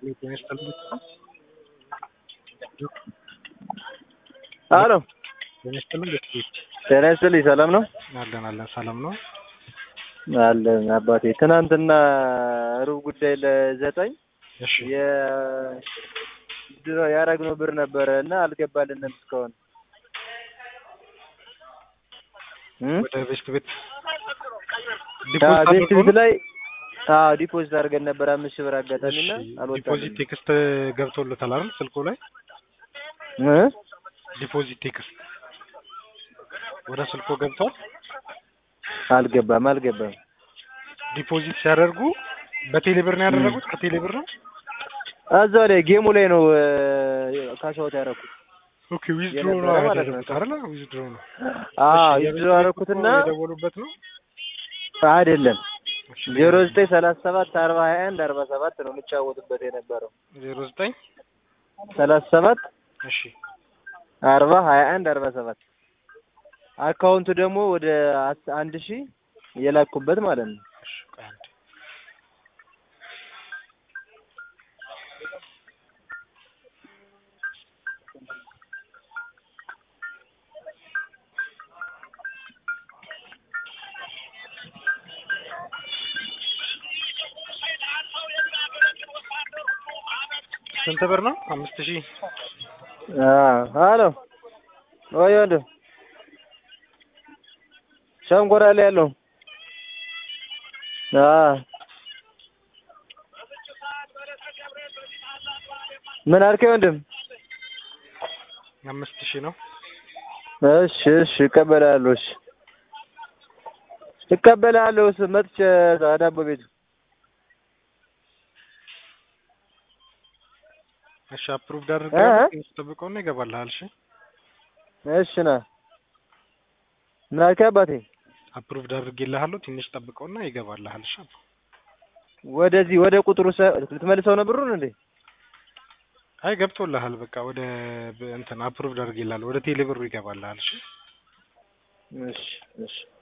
አሎ ጤና ይስጥልኝ ቤተሰቦች ጤና ይስጥልኝ። ሰላም ነው አለን አለን ሰላም ነው አለን አባቴ። ትናንትና ሩብ ጉዳይ ለዘጠኝ እሺ የድሮ ያደረግነው ብር ነበረ እና አልገባልንም እስካሁን እ ወደ ቤስት ቤት አዎ፣ ዲፖዚት ቤት ቤት ላይ አዎ ዲፖዚት አድርገን ነበር አምስት ሺህ ብር አጋጣሚ እና ዲፖዚት አልወጣልንም ቴክስት ገብቶለታል አይደል ስልኩ ላይ እ ዲፖዚት ቴክስት ወደ ስልኩ ገብቷል አልገባም አልገባም ዲፖዚት ሲያደርጉ በቴሌ ብር ነው ያደረጉት ከቴሌ ብር ነው እዛው ላይ ጌሙ ላይ ነው ካሻውት ያደረኩት ኦኬ ዊዝድሮ የነበረ ነው ማለት ያደረጉት ነው። አይደል ዊዝድሮ ነው አዎ እሺ፣ ይዝሮ የቤት ቤት ያደረኩትና ቁጥሩ የደወሉበት ነው አይደለም እሺ ዜሮ ዘጠኝ ሰላሳ ሰባት አርባ ሀያ አንድ አርባ ሰባት ነው የምጫወትበት የነበረው ዜሮ ዘጠኝ ሰላሳ ሰባት እሺ አርባ ሀያ አንድ አርባ ሰባት አካውንቱ ደግሞ ወደ አስ- አንድ ሺህ የላኩበት ማለት ነው። እሺ ቆይ አንዴ ስንት ብር ነው? አምስት ሺህ አሎ ወይ ወንድም ሸንኮራ ላይ ያለው አዎ ምን አልከኝ ወንድም? አምስት ሺህ ነው። እሺ እሺ እቀበላለሁ። እሺ እቀበላለሁ። ስ- መጥቼ ዳቦ ቤቱ እሺ አፕሩቭድ አድርገህ እ? ትንሽ ጠብቀውና ይገባልሃል። እሺ እሺ ና ምን አልከኝ አባቴ? አፕሩቭድ አድርጌልሃለሁ። ትንሽ ጠብቀውና ይገባልሃል። እሺ ወደዚህ ወደ ቁጥሩ ሰ- ልትመልሰው ነው ብሩን እንዴ? አይ ገብቶልሃል። በቃ ወደ ብ- እንትን አፕሩቭድ አድርጌልሃለሁ። ወደ ቴሌ ብሩ ይገባልሃል። እሺ እሺ እሺ